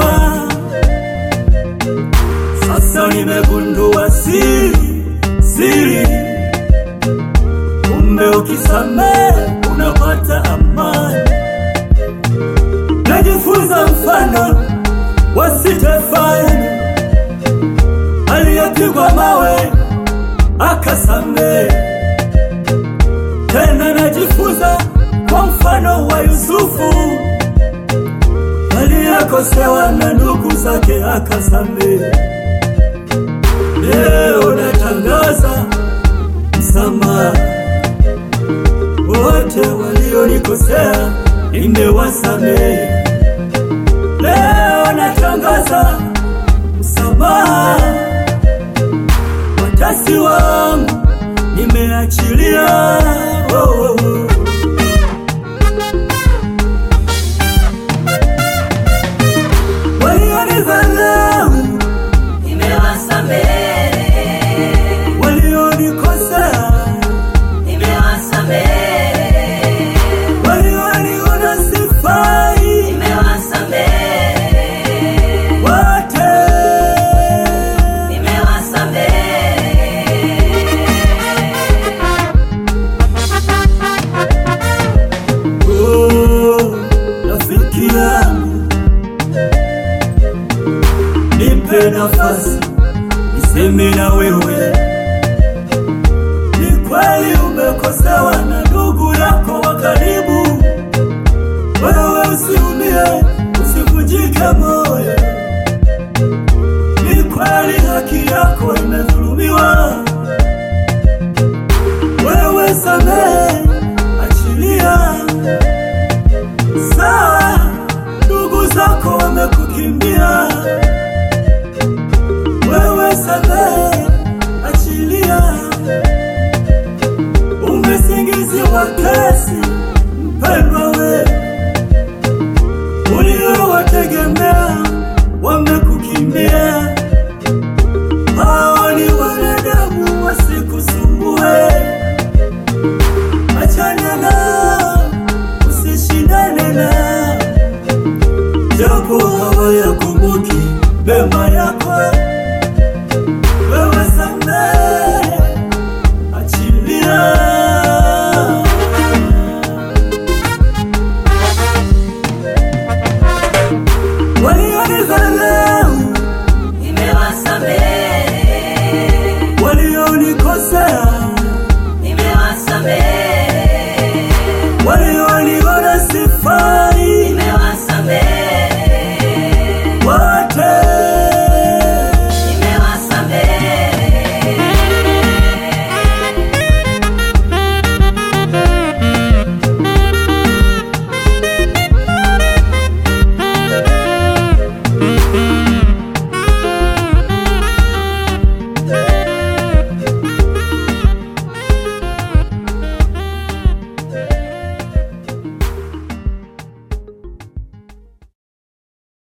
Sasa nimegundua siri, siri, kumbe ukisamehe unapata amani. Najifunza mfano wa Stefano aliyepigwa mawe akasamehe. Tena najifunza kwa mfano wa Yusufu aliyekosewa na ndugu zake akasamehe. Leo natangaza msamaha, wote walionikosea nimewasamehe. Leo natangaza msamaha, watasi wangu nimeachilia. Oh, oh, oh. Walionidharau, Nimewasamehe, walionikosea, nimewasamehe, walioniona sifai, nimewasamehe, wote nimewasamehe. Oh, rafiki yangu, nipe nafasi niseme na wewe. Ni kweli umekosewa na ndugu yako wa karibu, wewe usiumie, usivunjike moyo. Ni kweli haki yako imedhulumiwa, wewe samehe, achilia Sawa, ndugu zako wamekukimbia, wewe samehe, achilia. Umesingiziwa kesi, mpendwa we, uliowategemea wamekukimbia. Hao ni wanadamu, wasikusumbue. Achana nao, usishindane nao, japo hawayakumbuki mema yako. Wewe samehe, achilia. Walionidharau